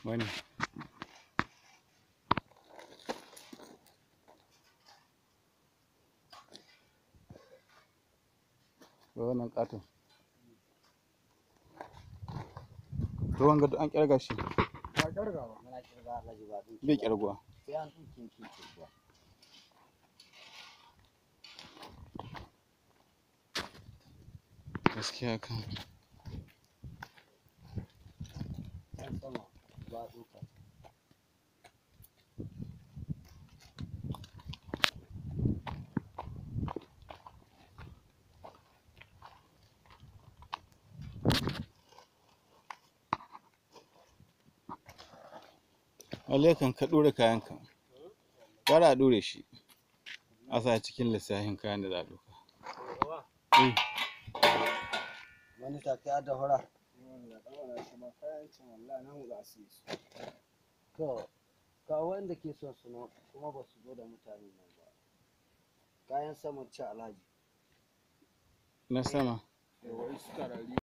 wani ga wannan ƙaton to wanga duk an ƙirga shi ba ƙarga ba muna kirga alhaji ba ɗin bai ƙirguwa sai an ɗauke ki kirga gaskiya kan can sama ba ɗauka lalle kan ka ɗora kayanka gara a ɗore shi a sa cikin lissafin kayan da za a ɗauka Eh, wani take a da hura da ɗaura shi ma kayan cin wallahi nan za su yi su to ka wanda ke son su nan kuma ba su zo da mutane nan ba kayan saman ci alhaji na sama da wai suka rari